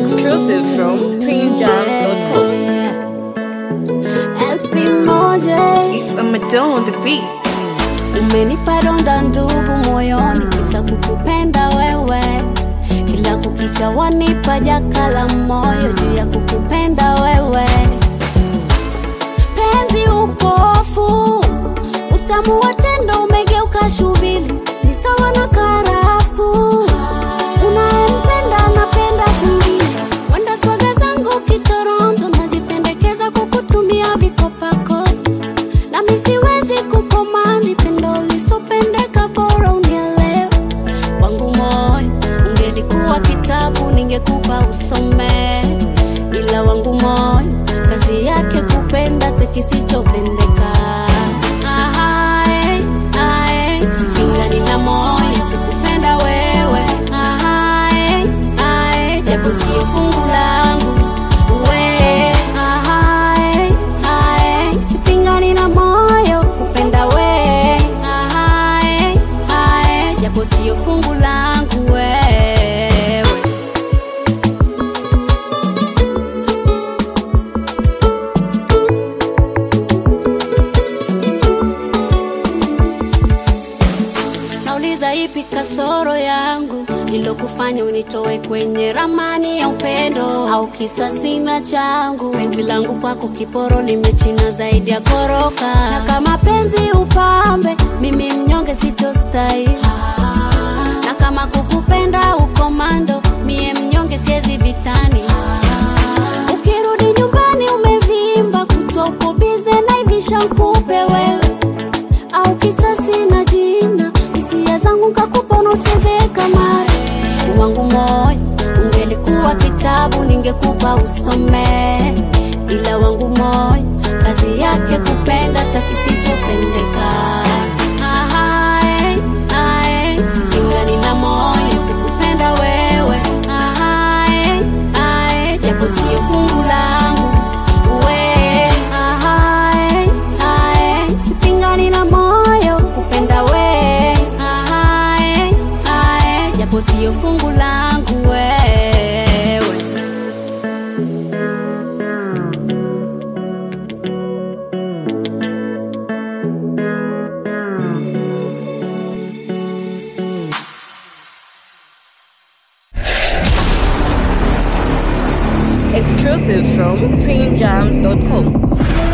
Exclusive from queenjams.com. LP moja It's a Madonna on the beat. umenipa donda ndugu moyoni, kisa kukupenda wewe, kila kukicha wanipa jaka la moyo juu ya kukupenda wewe. Penzi upofu, utamu wa tendo umegeuka shubili, ni sawa na karafu. Unayempenda anapenda kulia, wenda swaga zangu kitoronto, najipendekeza kukutumia vikopakoni nami siwezi kukomandi pendo lisopendeka, bora unielewe. Wangu moyo ungelikuwa kitabu, ningekupa usome, ila wangu moyo kazi yake kupenda te kisichopendeka. Ah, eh, ah, eh, sipingani na moyo kukupenda wewe. Ah, eh, ah, eh, japo siyo fungu langu we. Ah, eh, ah, eh, sipingani na moyo kupenda we. Ah, eh, ah, eh, japo siyo fungu langu wewe. Nauliza ipi kasoro yangu ilokufanya unitoe kwenye ramani ya upendo, au kisa sina changu? Penzi langu kwako kiporo limechina zaidi ya koroka, na kama penzi upambe, mimi mnyonge sitostahili, na kama kukupenda ukomando, mie mnyonge siezi vitani. Ukirudi nyumbani umevimba, kutwa uko bize na ivisha nkupe wewe au kisasi na jina hisia zangu nkakupa unaucheze kamari wangu moyo ungelikuwa kitabu ningekupa usome ila wangu moyo kazi yake kupenda ta kisichopendeka Ah, eh, ah, eh, sipingani na moyo kukupenda wewe Ah, eh, ah, eh, japo siyo fungu langu we Ah, eh, ah, eh, sipingani na moyo kupenda we Ah, eh, ah, eh, japo siyo fungu langu wewe Exclusive from queenjams.com.